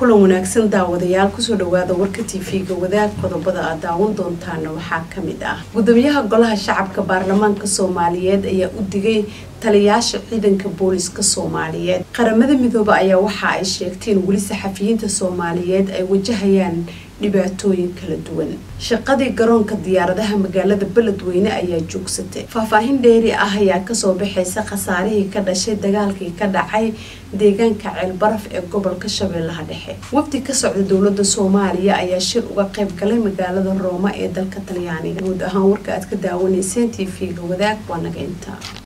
kulan wanaagsan daawadayaal kusoo dhawaada warka tv-ga wadaag qodobada aad daawan doontaana waxaa kamid ah gudoomiyaha golaha shacabka baarlamaanka soomaaliyeed ayaa u digay taliyaasha ciidanka booliska soomaaliyeed qaramada midoobe ayaa waxa ay sheegteen weli saxafiyiinta soomaaliyeed ay wajahayaan dhibaatooyin kala duwan shaqadii garoonka diyaaradaha magaalada beledweyne ayaa joogsatay faahfaahin dheeri ah ayaa kasoo baxaysa khasaarihii ka dhashay dagaalkii ka dhacay deegaanka ceelbaraf ee gobolka shabeellaha dhexe wafdi ka socda dowlada soomaaliya ayaa shir uga qayb galay magaalada rooma ee dalka talyaaniga guud ahaan warka aad ka daawanayseen t v-ga wadaag waa naga intaa